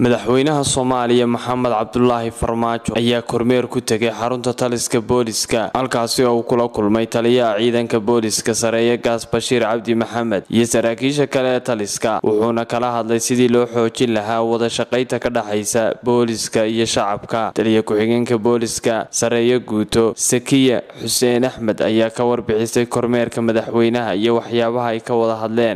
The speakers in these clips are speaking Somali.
madaxweynaha soomaaliya maxamed cabdulaahi farmaajo ayaa kormeer ku tegay xarunta taliska booliska halkaasi oo uu kula kulmay taliyaha ciidanka booliska sareeye gaas bashiir cabdi maxamed iyo saraakiisha kale ee taliska wuxuuna kala hadlay sidii loo xoojin lahaa wada shaqaynta ka dhexaysa booliska iyo shacabka taliya ku-xigeenka booliska sareeye guuto sakiya xuseen axmed ayaa ka warbixisay kormeerka madaxweynaha iyo waxyaabaha ay ka wada hadleen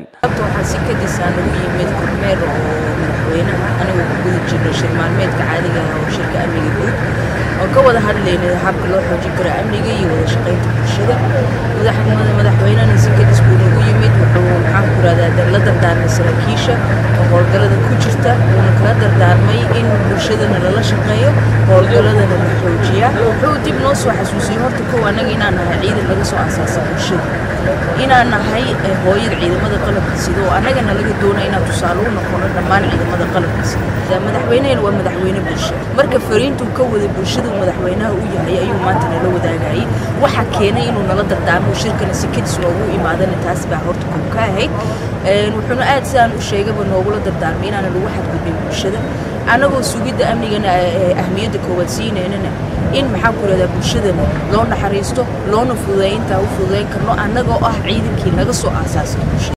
anigu ku guda jirnay shir maalmeedka caadiga ah oo shirka amniga guud oo ka wada hadlaynay habka loo xoojin karo amniga iyo wada shaqaynta bulshada madaxweynena si kadis buu nagu yimid wuxuu maxaan ku rahdaa la dardaarmay saraakiisha oo howlgallada ku jirta wuuna kala dardaarmay in bulshadana lala shaqeeyo howlgalladana la xoojiyaa wuxuu dib noo soo xasuusiyey horta kow annaga inaan nahay ciidan laga soo asaasa bulshada inaan nahay hooyada ciidamada qalabka sida oo annagana laga doona inaan tusaale u noqono dhammaan ciidamada qalabka sida madaxweynehena waa madaxweyne bulsha marka fariintuu ka wada bulshada madaxweynaha u yahay ayuu maanta nala wadaagayay waxa keenay inuu nala dardaarmo shirkana si kadis noogu imaadana taas baa horta kow ka ahayd wuxuuna aad sidaan u sheegaba noogula dardaarmay inaana lagu xadgudbin bulshada annagoo sugidda amnigana ahmiyadda koowaad siineynana in maxaan ku rahdaa bulshadana loo naxariisto loona fududeey intaa u fududeyn karno annagoo ah ciidankii naga soo aasaasay bulshada